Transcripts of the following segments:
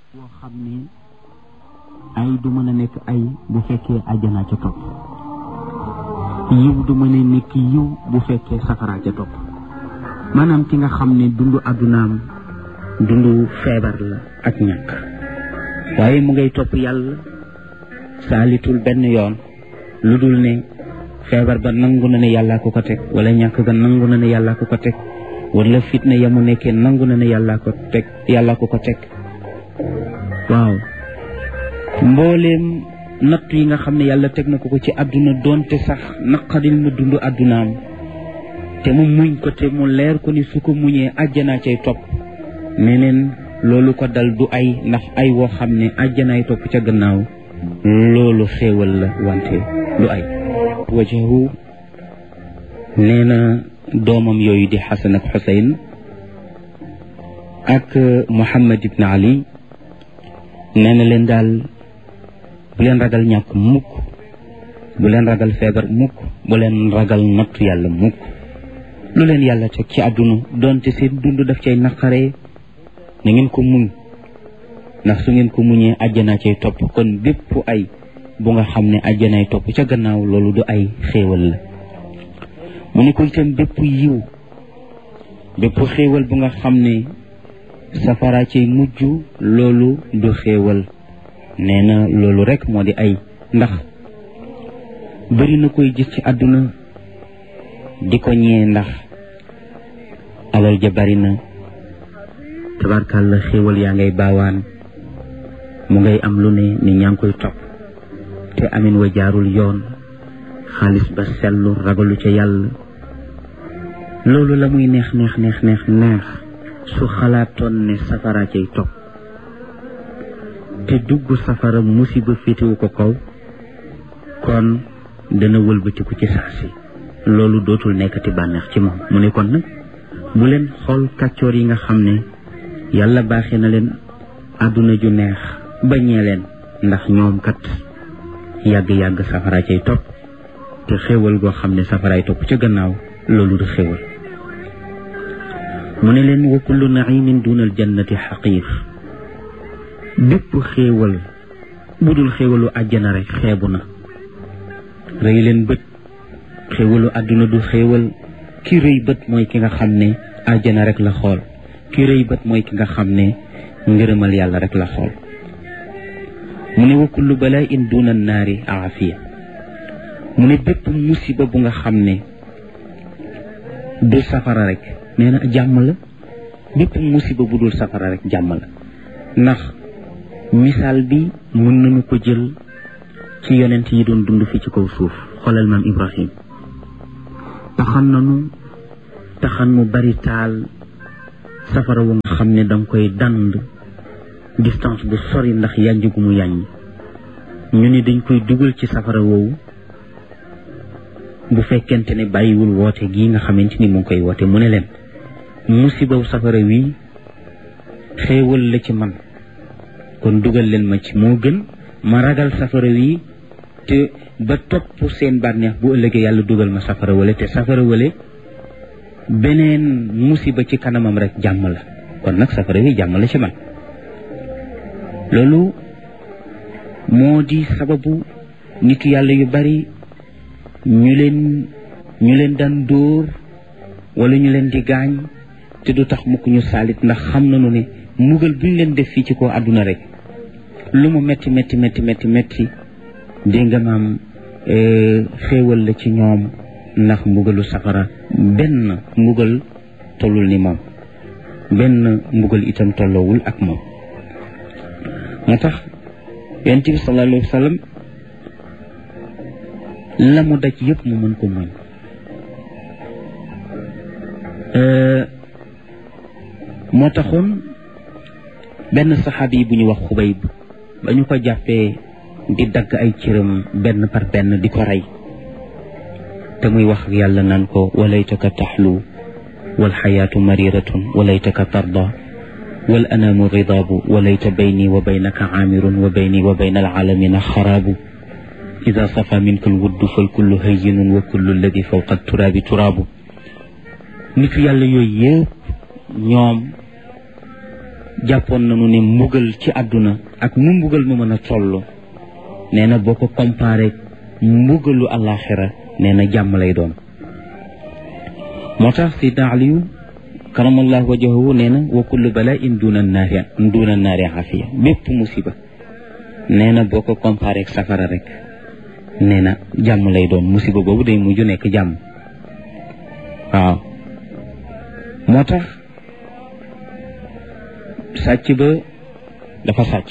boo xam ne ay du mën a nekk ay bu fekkee àjjana ca topp yiw du mën a nekk yiw bu fekkee safara ca topp maanaam ki nga xam ne dundu àddunaam dundu feebar la ak ñàkk waaye mu ngay topp yàlla saalitul benn yoon lu dul ne feebar ba nangu na ne yàllaa ko ko teg wala ñàkk ga nangu na ne yàllaa ko ko teg wala fitna ya mu nekkee nangu na ne yàllaa ko teg yàllaa ko ko teg waaw mbooleem natt yi nga xam ne yàlla teg na ko ko ci àdduna doonte sax naqadil mu dund àddunaam te mu muñ ko te mu leer ko ni su ko muñee àjjanaa cay topp neneen loolu ko dal du ay ndax ay woo xam ne àjjanaay topp ca gannaaw loolu xéewal la wante du ay wajahu nee na doomam yooyu di xasan ak xuseyn ak muhammad ibn ali nee na leen daal bu leen ragal ñàkk mukk bu leen ragal feebar mukk bu leen ragal nattu yàlla mukk lu leen yàlla teg ci àdduna doonte seen dund daf cay naqaree na ngeen ko muñ ndax su ngeen ko muñee àjjanaa cay topp kon bépp ay bu nga xam ne àjjanaay topp ca gannaaw loolu du ay xéewal la mu ne ko itam bépp yiw bépp xéewal bu nga xam ne safara cay mujj loolu du xéewal nee na loolu rek moo di ay ndax bëri na koy gis ci àdduna di ko ñee ndax alal ja bari na tabarkàlla xéewal yaa ngay baawaan mu ngay am lu ne ni ñaa ngi koy topp te amin wa jaarul yoon xaalis ba sellu ragalu ca yàlla loolu la muy neex neex neex neex neex su xalaatoon ne safara cay topp te dugg safara musiba féetewu ko kaw kon dana wëlbatiku ci saa si loolu dootul nekkati bànneex ci moom mu ne kon nag bu leen xool kàccoor yi nga xam ne yàlla baaxee na leen àdduna ju neex bañee leen ndax ñoom kat yàgg-yàgg safara cay topp te xéewal goo xam ne safaraay topp ca gannaaw loolu du xéewal mu ne leen wa kullu naimin duna al jannati xaqiir bépp xéewal bu dul xéewalu àjjana rek xeebu na rëy leen bët xéewalu àdduna du xéewal ki rëy bët mooy ki nga xam ne àjjana rek la xool ki rëy bët mooy ki nga xam ne ngërëmal yàlla rek la xool mu ne wa kullu balaa in duna naari aafiya mu ne bépp musiba bu nga xam ne du safara rek nee na jàmm la bépp musiba bu dul safara rek jàmm la ndax misaal bi mën nañu ko jël ci yonent yi doon dund fi ci kaw suuf xoolal maam Ibrahim taxan nanu taxan mu bari taal safara wu nga xam ne danga koy dand distance bu sori ndax yànj gu mu yàññ ñu ni dañ koy dugal ci safara woowu bu fekkente ne bàyyiwul woote gii nga xamante ni mu ngi koy woote mu ne leen musibaw safara wi xéewal la ci man kon dugal leen ma ci moo gën ma ragal safara wi te ba topp seen bànneex bu ëllëgee yàlla dugal ma safara wale te safara wale beneen musiba ci kanamam rek jàmm la kon nag safara wi jàmm la ci man loolu moo di sababu nitu yàlla yu bari ñu leen ñu leen daan dóor wala ñu leen di gaañ te du tax mukk ñu saalit ndax xam nañu ne mugal bu ñu leen def fii ci ko àdduna rek lu mu metti metti metti metti metti dégg nga maam xéewal la ci ñoom ndax mbugalu safara benn mbugal tollul ni moom benn mbugal itam tolloowul ak moom moo tax yonent bi sallallahu alayhi wa sallam la mu daj yëpp mu mën ko muñ moo taxoon benn saxaabi yi bu ñu wax xubayb ba ñu ko jàppee di dagg ay cëram benn par benn di ko rey te muy wax ak yàlla naan ko walaytaka taxlu walxayaatu mariratun walaytaka tarda wal anaamu ridaabu walayta bayni wa baynaka aamirun wa bayni wa bayna alaalamina xaraabu ida safa minka alwuddu fal kullu hayyinun wa kullu alladi fawqa turaabi turaabu nitu yàlla yooyu yëpp ñoom jàppoon nañu ne mbugal ci àdduna ak nu mbugal mu mën a toll nee na boo ko comparé mbugalu àllaaxira nee na jàmm lay doon moo tax sidna aliyu karamallahu wajahu nee na wa kullu bala'in duna naari duna naari afiya bépp musiba nee na boo ko comparé ak safara rek nee na jàmm lay doon musiba boobu day mujj nekk jàmm waaw moo tax sàcc ba dafa sàcc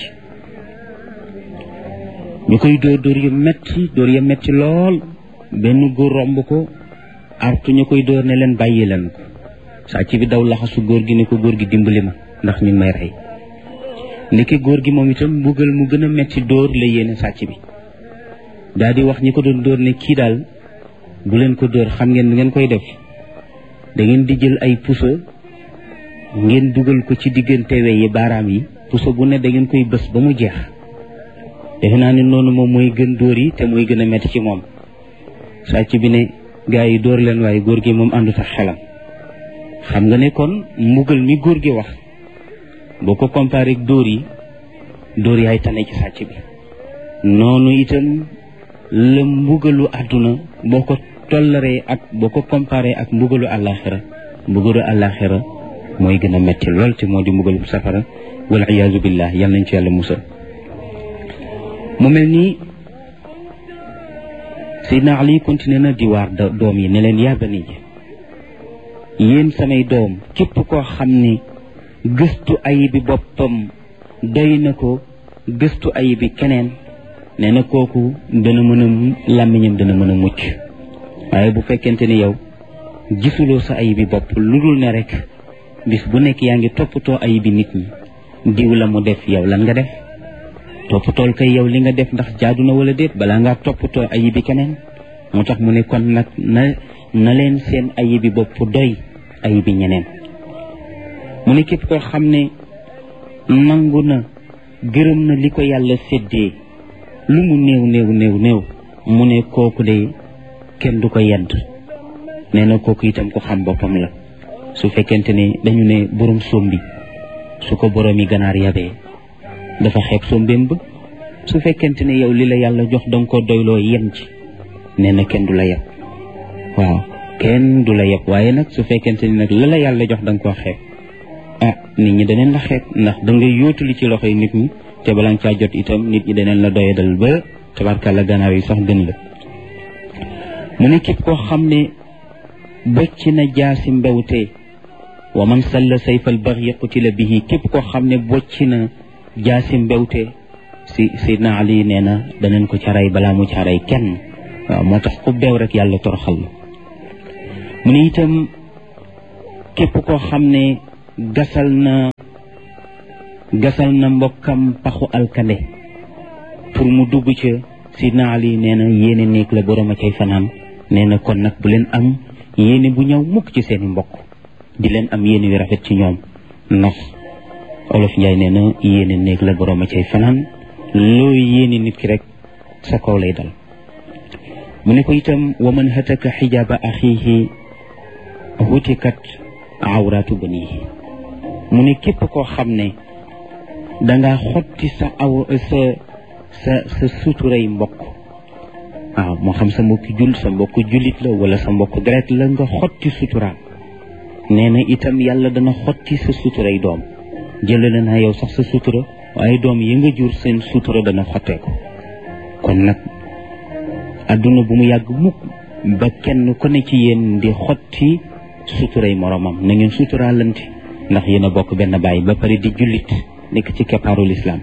ñu koy dóor dóor yu metti dóor ya metti lool benn góor romb ko artu ñu koy dóor ne leen bàyyi leen ko sàcc bi daw laxasu góor gi ne ko góor gi dimbali ma ndax ñu ngi may rey ndeke góor gi moom itam mbugal mu gën a metti dóor la yéene sàcc bi daal di wax ñi ko doon dóor ne kii daal bu leen ko dóor xam ngeen ngeen koy def da ngeen di jël ay puso ngeen dugal ko ci diggante we yi baaraam yi puso bu ne da ngeen koy bës ba mu jeex defe naa ne noonu moom mooy gën dóor yi te mooy gën a metti ci moom sàcc bi ne gaa yi dóor leen waaye góor gi moom àndut ak xelam xam nga ne kon mbugal mi góor gi wax boo ko comparé ak dóor yi dóor yaay tane ci sàcc bi noonu itam la mbugalu àdduna boo ko tollaree ak boo ko comparé ak mbugalu àllaaxira mbugalu àllaaxira mooy gën a metti lool te moo di mbugalu safara wal iyaazu billah yal nañ ci yàlla musal mu mel nii Seydina Ali continué na di waar doom yi ne leen yaa bani yéen samay doom képp koo xam ne gëstu ayibi boppam doy na ko gëstu ayibi keneen nee na kooku dana mën a làmmiñam dana mën a mucc waaye bu fekkente ni yow gisuloo sa ayibi bopp lu dul ne rek bis bu nekk yaa ngi toppatoo ayibi nit ñi diw la mu def yow lan nga def toppatool kay yow li nga def ndax jaadu na wala déet balaa ngaa toppatoo ayibi keneen moo tax mu ne kon nag na na leen seen ayibi bopp doy ayibi ñeneen mu ne képp koo xam ne nangu na gërëm na li ko yàlla séddee lu mu néew néew néew néew mu ne kooku de kenn du ko yedd nee na kooku itam ko xam boppam la su fekkente ne dañu ne borom sombi su ko boroomi ganaar yabee dafa xeeb sombeem ba su fekkente ne yow li la yàlla jox danga ko doyloo yem ci nee na kenn du la yeb waaw kenn du la yeb waaye nag su fekkente ni nag la la yàlla jox danga koo xeeb ah nit ñi daneen la xeeb ndax da ngay yóotuli ci loxoy nit ñi te bala nga caa jot itam nit ñi daneen la doyadal ba tabarkàlla ganaar yi sax gën la mu ne képp koo xam ne bocc na jaasi mbewte wa man salla sayfal baxyi qutila bihi képp koo xam ne bocc na jaasi mbewte si sidna ali nee na daneen ko ca rey balaa mu ca rey kenn waaw moo tax ku beew rek yàlla toroxal la mu ne itam képp koo xam ne gasal na gasal na mbokkam paxu alkande pour mu dugg ca sidna ali nee na yéene néeg la borom a cay fanaan nee na kon nag bu leen am yéene bu ñëw mukk ci seeni mbokk di leen am yéene yu rafet ci ñoom ndax olof njaay nee na yéene néeg la borom a cay fanaan loo yéene nit ki rek sa kaw lay dal mu ne ko itam wa man hataka xijaaba axiihi hutikat awraatu banihi mu ne képp koo xam ne danga xotti sa aw sa sa sa suturay mbokk waaw moo xam sa mbokki jul sa mbokk jullit la wala sa mbokk deret la nga xotti suturaam nee na itam yàlla dana xotti sa suturay doom jëlale naa yow sax sa sutura waaye doom yi nga jur seen sutura dana xottee ko kon nag adduna bu mu yàgg mukk ba kenn ku ne ci yéen di xotti suturay moromam na ngeen suturaalante ndax yéen a bokk benn baay ba pare di jullit nekk ci keppaaru lislaam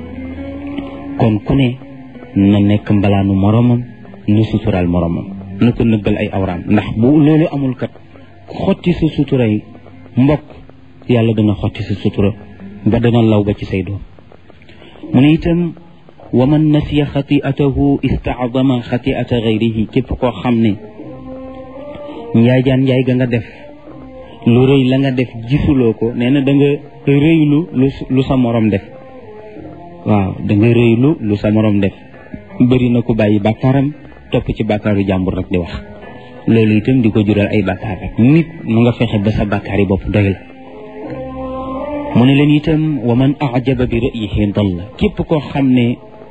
kon ku ne na nekk mbalaanu moromam nu suturaal moromam na ko nëbbal ay awraam ndax bu loolu amul kat xotti sa suturay mbokk yàlla dana xotti sa sutura ba dana law ba ci say doom mu ne itam wa man nasiya xatiatahu istaadama xatiata gayrihi képp koo xam ne njaay jaan njaay ga nga def lu rëy la nga def gisuloo ko nee na da nga rëylu lu lu sa morom def waaw da nga rëylu lu sa morom def bëri na ko bàyyi bàkkaaram topp ci bàkkaaru jàmbur rek di wax loolu itam di ko jural ay bàkkaar rek nit mu nga fexe ba sa bàkkaar yi bopp doy la mu ne leen itam wa man ajaba bi ra'yihi dalla képp koo xam ne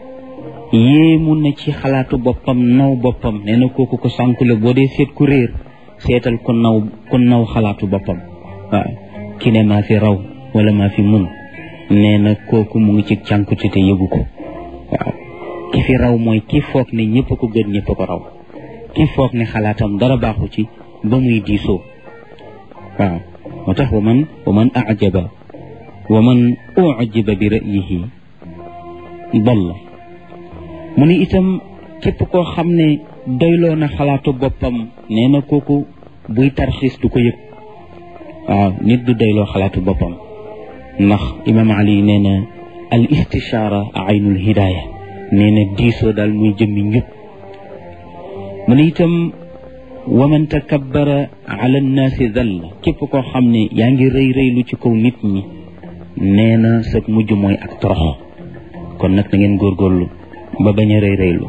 yéemu na ci xalaatu boppam naw boppam nee na kooku ko sànku la boo dee seet ku réer seetal ku naw ku naw xalaatu boppam waaw ki ne maa fi raw wala maa fi mun nee na kooku mu ngi ci cànkute te yëgu ko waaw ki fi raw mooy ki foog ne ñëpp ko gën ñëpp ko raw ki foog ne xalaatam dara baaxu ci ba muy diisoo waaw moo tax wa man wa man ajaba wa man ujiba bi ra'yihi dalla mu ni itam képp koo xam ne doyloo na xalaatu boppam nee na kooku buy tarxiis du ko yëg waaw nit du doyloo xalaatu boppam ndax imam ali nee na al istishaara aynul hidaaya nee na diisoo daal muy jëmmi njub mu ne itam wa man takabbara ala nnaasi dalla képp koo xam ne yaa ngi rëy rëylu ci kaw nit ñi nee na sa mujj mooy ak torox kon nag na ngeen góorgóorlu ba bañ a rëy rëylu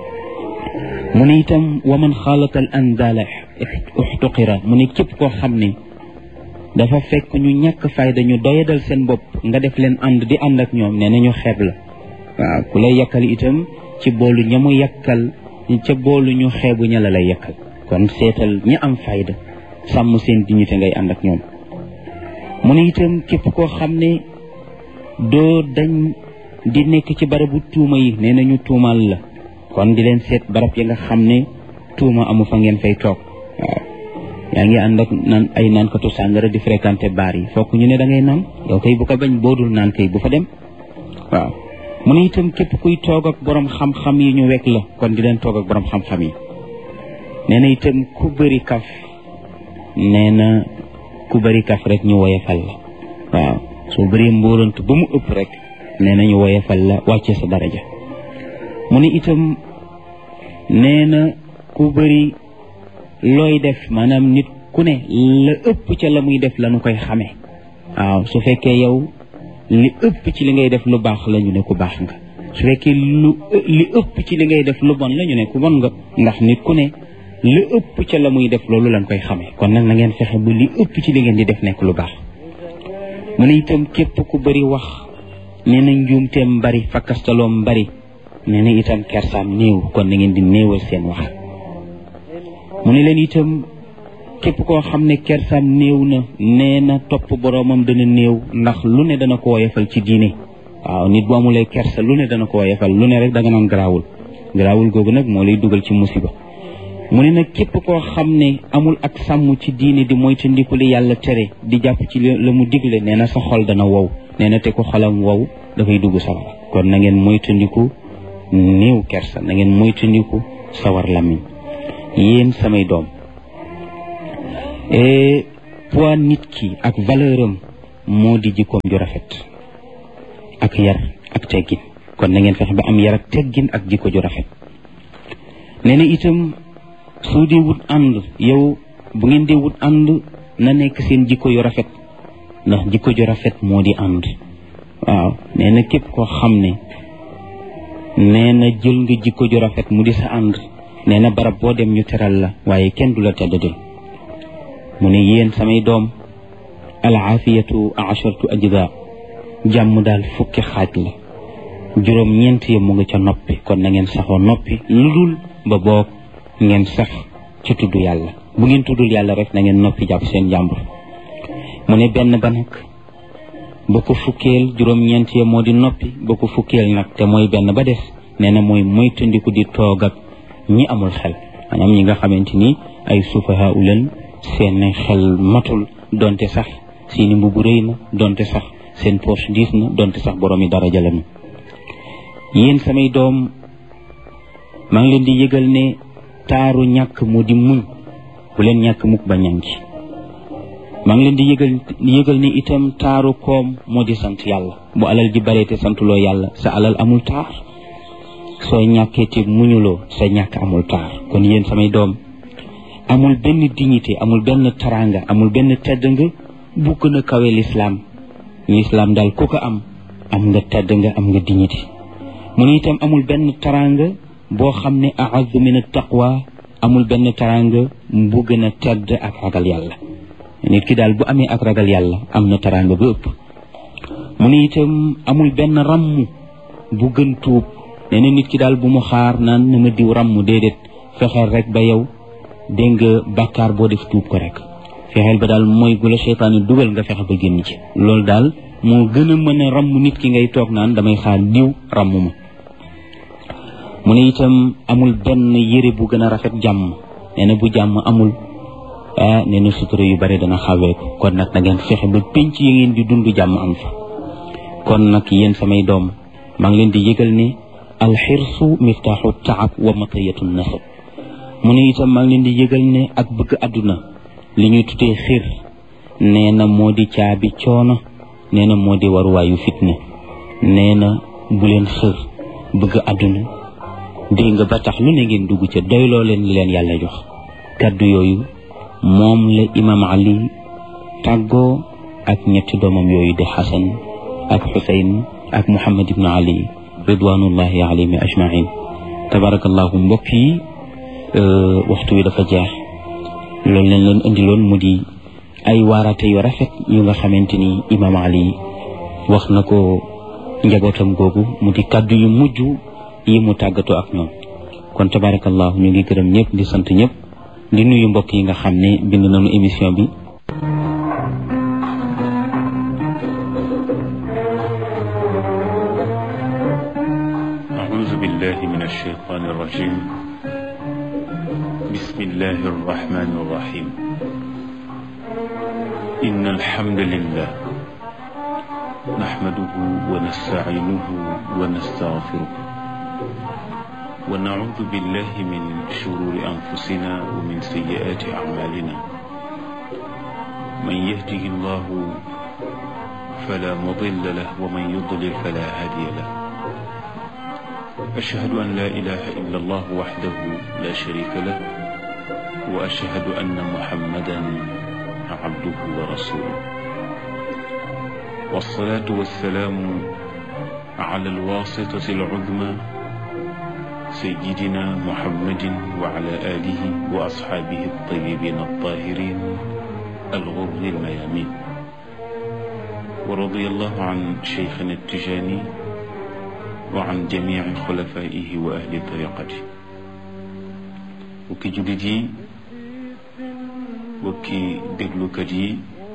mu ne itam wa man xaalata al andaala uxtuqira mu ne képp koo xam ne dafa fekk ñu ñàkk fayda ñu doyadal seen bopp nga def leen ànd di ànd ak ñoom nee na ñu xeeb la waaw ku lay yàkkal itam ci boolu ña mu yàkkal ca boolu ñu xeebu ña la lay yàkkal kon seetal ñi am fayda sàmm seen dignité ngay ànd ak ñoom mu ne itam képp koo xam ne doo dañ di nekk ci barabu tuuma yi nee na ñu tuumaal la kon di leen seet barab yi nga xam ne tuuma amu fa ngeen fay toog waaw yaa ngi ànd ak naan ay naankatu sàngara di fréquenté baar yi fokk ñu ne da ngay naan yow kay bu ko bañ boodul naan kay bu fa dem waaw mu ne itam képp kuy toog ak borom xam-xam yi ñu wekk la kon di leen toog ak borom xam-xam yi nee na itam ku bëri kaf nee na ku bëri kaf rek ñu woyefal la waaw soo bëree mbóorant ba mu ëpp rek nee na ñu woyefal la wàcce sa daraja mu ne itam nee na ku bëri looy def maanaam nit ku ne la ëpp ca la muy def la nu koy xamee waaw su fekkee yow li ëpp ci li ngay def lu baax la ñu ne ku baax nga su fekkee lu li ëpp ci li ngay def lu bon la ñu ne ku bon nga ndax nit ku ne li ëpp ca la muy def loolu lañ koy xamee kon nag na ngeen fexe ba li ëpp ci li ngeen di def nekk lu baax mu ne itam képp ku bëri wax nee na njuumteem bari fakkastaloom bari nee na itam kersaam néew kon na ngeen di néewal seen wax mu ne leen itam képp koo xam ne kersaam néew na nee na topp boroomam dana néew ndax lu ne dana ko woyefal ci diine waaw nit bu amulee kersa lu ne dana ko woyefal lu ne rek da nga naan garaawul garaawul googu nag moo lay dugal ci musiba mu ne nag képp koo xam ne amul ak sàmm ci diine di moytandiku li yàlla tere di jàpp ci la mu digle nee na sa xol dana wow nee na te ko xolam wow dafay dugg sawar kon na ngeen moytandiku néew kersa na ngeen moytandiku sawar làmmiñ yéen samay doom poids nit ki ak valeur am moo di jikkoom ju rafet ak yar ak teggin kon na ngeen fexe ba am yar ak teggin ak jikko ju rafet nee na itam soo dee wut ànd yow bu ngeen dee wut ànd na nekk seen jikko yu rafet ndax jikko ju rafet moo di ànd waaw nee na képp koo xam ne nee na jël nga jikko ju rafet mu di sa ànd nee na barab boo dem ñu teral la waaye kenn du la teddadil mu ne yéen samay doom alaafiyatu ashartu ajda jàmm daal fukki xaaj la juróom ñeent ya mu nga ca noppi kon na ngeen saxoo noppi lu dul ba boog ngeen sax ci tudd yàlla bu ngeen tuddul yàlla rek na ngeen noppi jàpp seen jàmbur mu ne benn ba nag ba ko fukkeel juróom-ñeent ya moo di noppi ba ko fukkeel nag te mooy benn ba des nee na mooy moytandiku di toog ak ñi amul xel maanaam ñi nga xamante ni ay sufaha u leen seen xel matul donte sax seeni mbubu rëy na donte sax seen poche diis na donte sax boroomi daraja lañu yéen samay doom maa ngi leen di yëgal ne taaru ñàkk moo di muñ bu leen ñàkk mukk ba ñànki maa ngi leen di yëgal yëgal ne itam taaru koom moo di sant yàlla bu alal ji baree te santuloo yàlla sa alal amul taar soo ñàkkee te muñuloo sa ñàkk amul taar kon yéen samay doom amul benn dignité amul benn taranga amul benn tedd nga bu gën a kawe lislaam lislaam daal ku ko am am nga tedd nga am nga dignité mu ne itam amul benn taranga boo xam ne a'azzu min at-taqwa amul benn taranga bu gën a tedd ak ragal yàlla nit ki daal bu amee ak ragal yàlla am na taranga ba ëpp mu ne itam amul benn ràmm bu gën tuub nee na nit ki daal bu mu xaar naan na ma diw ràmm déedéet fexeel rek ba yow dégg nga bàkkaar boo def tuub ko rek fexeel ba daal mooy gu la seytaane dugal nga fexe ba génn ci loolu daal moo gën a mën a ràmm nit ki ngay toog naan damay xaar diw ràmm ma mu ne itam amul benn yére bu gën a rafet jàmm nee na bu jàmm amul ah nee na sutura yu bari dana xaweeku kon nag na ngeen fexe ba pénc yi ngeen di dund jàmm am fa kon nag yéen samay doom maa ngi leen di yëgal ne alxirsu miftaaxu taab wa matayatu nasab mu ne itam maa ngi leen di yëgal ne ak bëgg àdduna li ñuy tuddee xir nee na moo di caabi coono nee na moo di waruwaayu fitna nee na bu leen xër bëgg àdduna dégg nga ba tax lu ne ngeen dugg ca doyloo leen li leen yàlla jox kàddu yooyu moom la imaam ali tàggoo ak ñetti doomam yooyu di xasan ak xusayn ak muhammad ibnu ali ridwanullahi alayhim ajmain tabarakallahu mbokk yi waxtu wi dafa jeex loolu leen leen indiloon mu di ay waarate yu rafet yu nga xamante ni imaam ali wax na ko njabootam googu mu di kàddu yu mujj yi mu tàggatoo ak ñoom kon tabarakallahu ñu ngi gërëm ñëpp di sant ñëpp di nuyu mbokk yi nga xam ne bind nañu émission bi أعوذ بالله من الشيطان الرجيم بسم الله الرحمن الرحيم إن الحمد لله نحمده ونستعينه ونستغفره ونعوذ بالله من شرور أنفسنا ومن سيئات أعمالنا من يهده الله فلا مضل له ومن يضلل فلا هادي له أشهد أن لا إله إلا الله وحده لا شريك له وأشهد أن محمدا عبده ورسوله والصلاة والسلام على الواسطة العظمى سيدنا محمد وعلى آله وأصحابه الطيبين الطاهرين الغر الميامين ورضي الله عن شيخنا التجاني وعن جميع خلفائه وأهل طريقته وكي جلدي وكي دقلكتي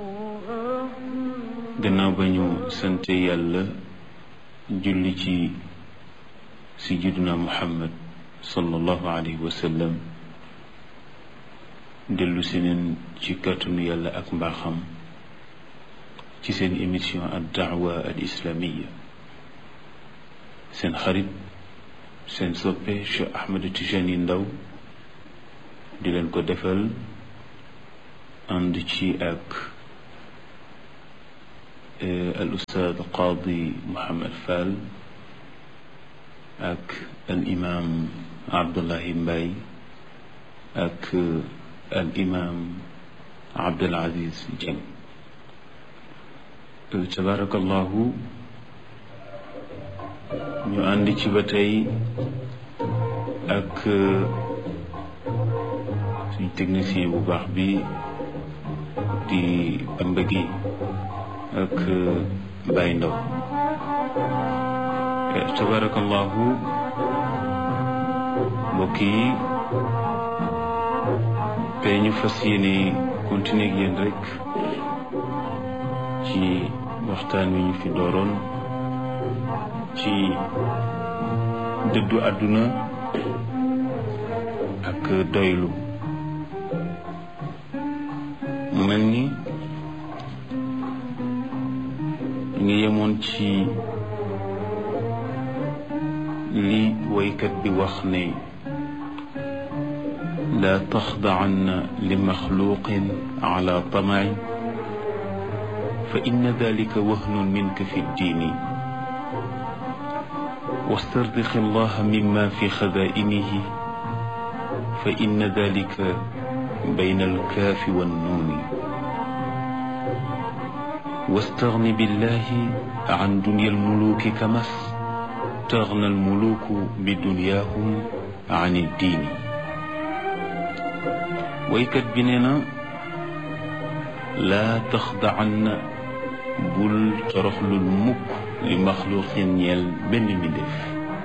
gannaaw ba ñu sante yàlla julli ci sayyiduna muhammad sallallahu alayhi wa sallam dellu si neen ci kàttanu yàlla ak mbaaxam ci seen émission ad daawa al islamiya seen xarit seen soppe Cheikh Ahmed Tijani Ndaw di leen ko defal ànd ci ak al ustaad qaadi Mouhamed Fall ak al imaam Abdullahi Mbaye ak al imaam Abdul Aziz Dieng tabarakallahu ñu ànd ci ba tey ak suñ technicien bu baax bi di Bamba gi ak Baye Ndaw tabarakallahu mbokk yi te ñu fas yéene continuer ak yéen rek ci waxtaan wi ñu fi dooroon ci dëddu àdduna ak doylu mu mel ni ngi yemoon ci li waykat bi wax ne laa taxdacanna li maxluqin ala tamaci fa inna dalika wahnun minka fi ddiini واسترزق الله مما في خزائنه فإن ذلك بين الكاف والنون واستغن بالله عن دنيا الملوك كما استغنى الملوك بدنياهم عن الدين ويكت بننا لا تخضعن bul toroxlul mukk li maxluqin ñeel benn mbindéef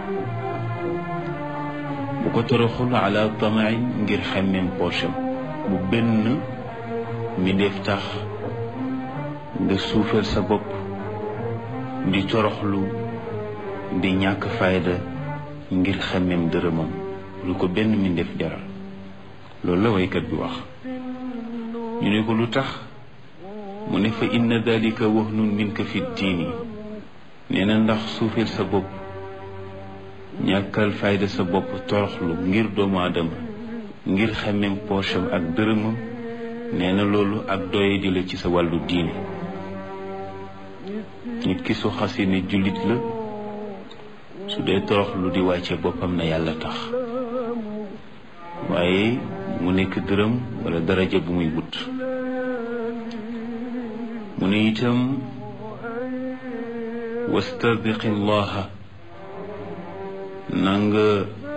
bu ko toroxul ala tamain ngir xemmem poosam bu benn mbindéef tax nga suufal sa bopp di toroxlu di ñàkk fayda ngir xemmem dërëmam lu ko benn mbindéef jaral loolu la waykat bi wax ñu ne ko lu tax mu ne fa inna dalika wahnun minka fi diini nee na ndax suufeel sa bopp ñàkkal fayda sa bopp toroxlu ngir doomu aadama ngir xemmem poosam ak dërëmam nee na loolu ak doye di la ci sa wàllu diine nit ki su xasee ne jullit la su dee toroxlu di wàcce boppam na yàlla tax waaye mu nekk dërëm wala daraja bu muy wut mu ne itam wastardiqi llaha na nga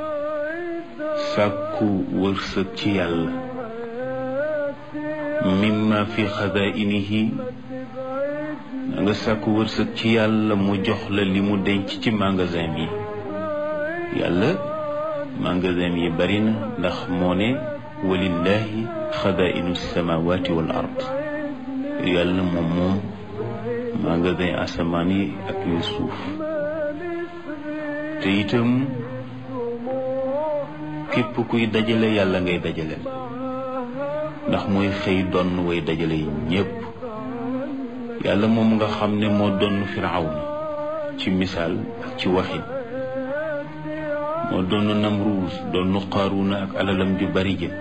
sàkku wërsëg ci yàlla mimma fi xadainihi na nga sàkku wërsëg ci yàlla mu jox la li mu denc ci magasin yi yàlla magasin yi bari na ndax moo ne walillahi xadainu samawati wal ard yàlla moom moom magasin asamaan yi ak yu suuf te itam képp kuy dajale yàlla ngay dajale ndax mooy xëy donn way dajale yi ñépp yàlla moom nga xam ne moo donn firawna ci misaal ak ci waxin moo donn namruus donn qaaruna ak alalam ju bari jë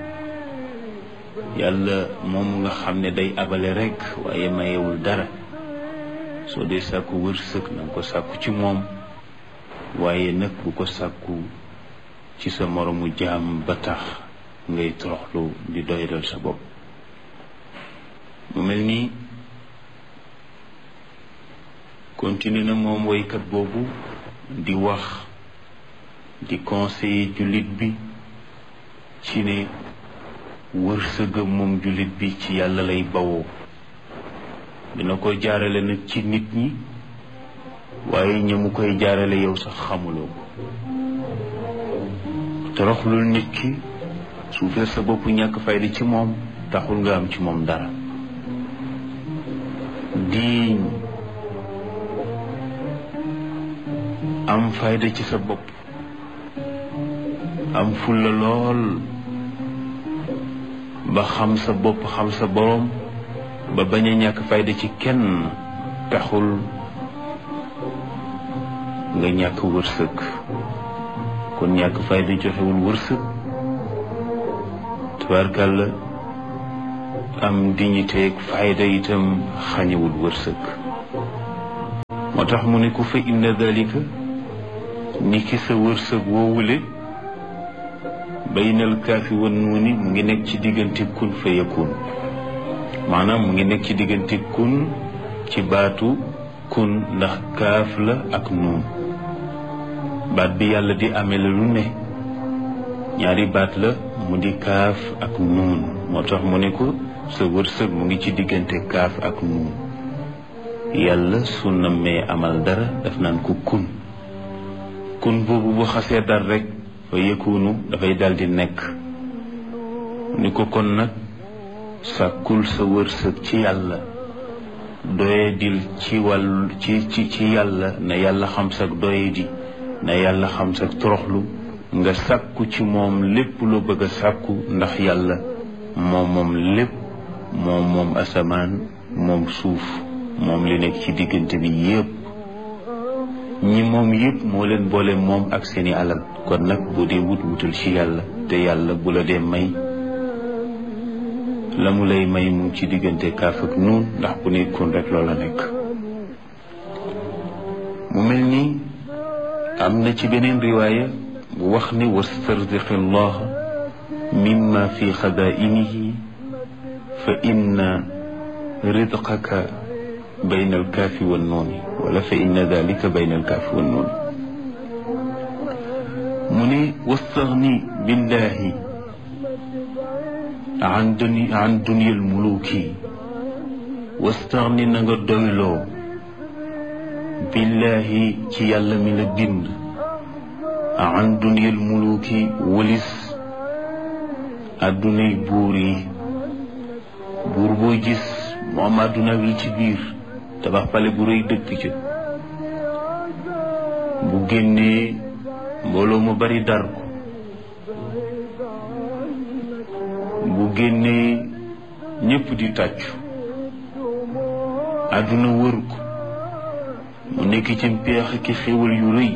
yàlla moom nga xam ne day abale rekk waaye mayewul dara soo dee sàkku wërsëg na nga ko sàkku ci moom waaye nag bu ko sàkku ci sa moromu jaam ba tax ngay toroxlu di doydal sa bopp mu mel nii continue na moom woykat boobu di wax di conseiller jullit bi ci ne wërsëgam moom jullit bi ci yàlla lay bawoo dina ko jaarale nag ci nit ñi waaye ña mu koy jaarale yow sax xamuloo ko toroxlul nit ki suufee sa bopp ñàkk fayda ci moom taxul nga am ci moom dara diiñ am fayda ci sa bopp am fulla lool ba xam sa bopp xam sa boroom ba bañ a ñàkk fayda ci kenn taxul nga ñàkk wërsëg kon ñàkk fayda joxewul wërsëg tubaarkàlla am dignité ak fayda itam xañewul wërsëg moo tax mu ne ku fa inna dalika ni ki sa wërsëg woowule baynal kaafi wan nuuni mu ngi nekk ci diggante kun fa yakun maanaam mu ngi nekk ci diggante kun ci baatu kun ndax kaaf la ak nuun baat bi yàlla di amee la lu ne ñaari baat la mu di kaaf ak nuun moo tax mu ne ko sa wërsëg mu ngi ci diggante kaaf ak nuun yàlla su nammee amal dara daf naan ko kun kun boobu bu xasee dal rek fa yëkkunu dafay daldi nekk ni ko kon nag sàkkul sa wërsëg ci yàlla doye dil ci wàll ci ci ci yàlla na yàlla xam sag doye di na yàlla xam sag toroxlu nga sàkku ci moom lépp loo bëgg a sàkku ndax yàlla moom moom lépp moom moom asamaan moom suuf moom li nekk ci diggante bi yépp ñi moom yépp moo leen boole moom ak seeni alal kon nag bu dee wut wutal ci yàlla te yàlla bu la dee may la mu lay may mu ci diggante kaaf ak nuun ndax bu nekkoon rek loola nekk mu mel ni am na ci beneen riwaaya bu wax ne wastarziqi allah mimma fi xadainihi fa inna ridqaka bayna alkaafi wan nuuni wala fa inna dalika bayna alkaafi wan nuuni mu ne wastagni billahi an duni an dunya almuluki wastaxni na nga doyloo billahi ci yàlla mi la bind an duniyal muluki walis addunay buur yi buur boo gis mu am adduna wi ci biir tabax pale bu rëy dëkk ca bu génnee mbooloo mu bari dar ko bu génnee ñépp di tàccu àdduna wër ko mu nekk ci mpeex ki xéwal yu rëy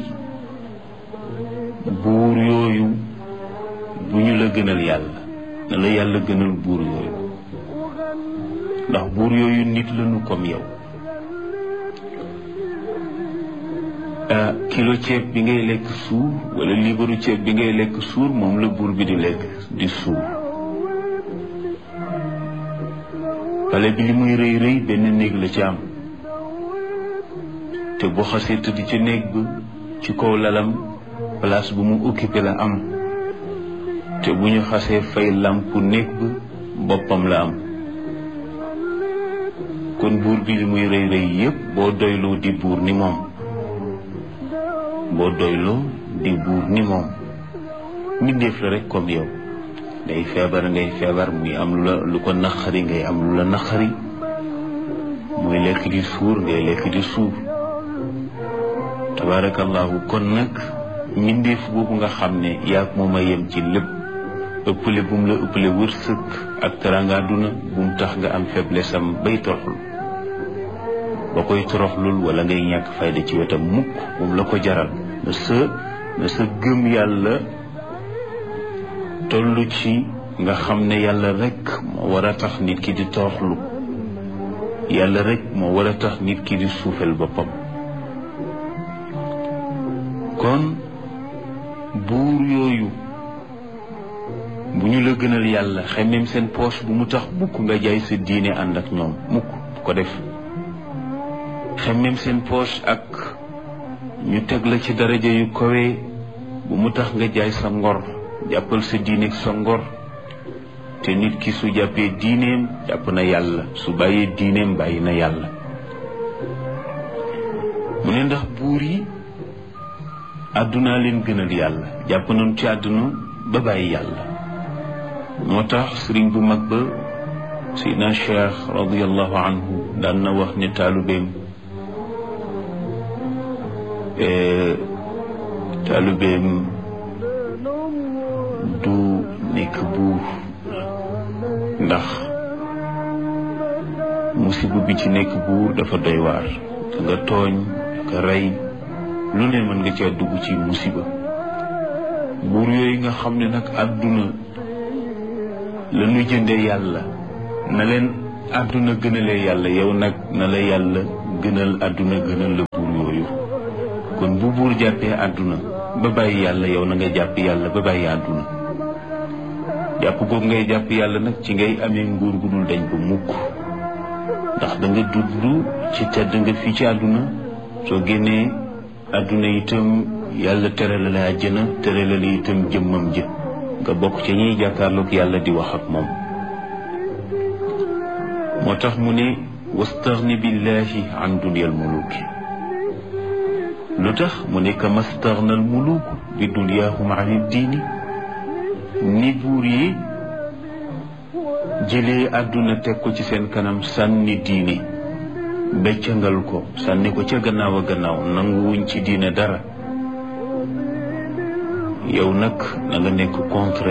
buur yooyu bu ñu la gënal yàlla na la yàlla gënal buur yooyu ndax buur yooyu nit lañu comme yow kilo ceeb bi ngay lekk suur wala liibaru ceeb bi ngay lekk suur moom la buur bi di lekk di suur pale bi li muy rëy rëy benn néeg la ci am te bu xasee tëdd ci néeg ba ci kaw lalam place bu mu occupé la am te bu ñu xasee fay làmpu néeg ba boppam la am kon buur bi li muy rëy rëy yépp boo doyloo di buur ni moom boo doyloo di buur ni moom mbindeef la rek comme yow ngay feebar ngay feebar muy am lu la lu ko naqari ngay am lu la naqari muy lekk di suur ngay lekk di suur tabarakallahu kon nag mbindeef boobu nga xam ne yaag moom a yem ci lépp ëppale bu mu la ëppale wërsëg ak teranga àdduna bu mu tax nga am faiblesse am bay toroxlu ba koy toroxlul wala ngay ñàkk fayda ci wetam mukk bu mu la ko jaral na sa na sa gëm yàlla toll ci nga xam ne yàlla rek moo war a tax nit ki di toroxlu yàlla rek moo war a tax nit ki di suufel boppam kon buur yooyu bu ñu la gënal yàlla xemmeem seen poche bu mu tax mukk nga jaay sa diine ànd ak ñoom mukk bu ko def xemmeem seen poche ak ñu teg la ci daraja yu kawe bu mu tax nga jaay sa ngor jàppal sa diine ak sa ngor te nit ki su jàppee diineem jàpp na yàlla su bàyyee diineem bàyyi na yàlla mu ne ndax buur yi àddunaa leen gënal yàlla jàpp nañu ci àdduna ba bàyyi yàlla moo tax sëriñ bu mag ba Seydina Cheikh radiallahu anhu daan na wax ne taalubeem taalubeem du nekk buur ndax musiba bi ci nekk buur dafa doy waar da nga tooñ nga rey lu ne mën nga caa dugg ci musiba buur yooyu nga xam ne nag àdduna la ñu jënde yàlla na leen àdduna gënalee yàlla yow nag na la yàlla gënal àdduna gënal la buur yooyu kon bu buur jàppee àdduna ba bàyyi yàlla yow na nga jàpp yàlla ba bàyyi àdduna jàpp googu ngay jàpp yàlla nag ci ngay amee nguur gu dul dañ ba mukk ndax da nga dund ci tedd nga fii ci àdduna soo génnee àdduna itam yàlla tere la la àjjana tere la la itam jëmmam jë nga bokk ci ñiy jàkkaarloog yàlla di wax ak moom moo tax mu ne wastaxni billahi an duniyal muluki lu tax mu ne ka mastaxna al muluk bi dunyaahum an diini ni buur yi jëlee àdduna teg ko ci seen kanam sànni diine beccangal ko sànni ko ca gannaaw a gannaaw nanguwuñ ci diine dara yow nag na nga nekk contre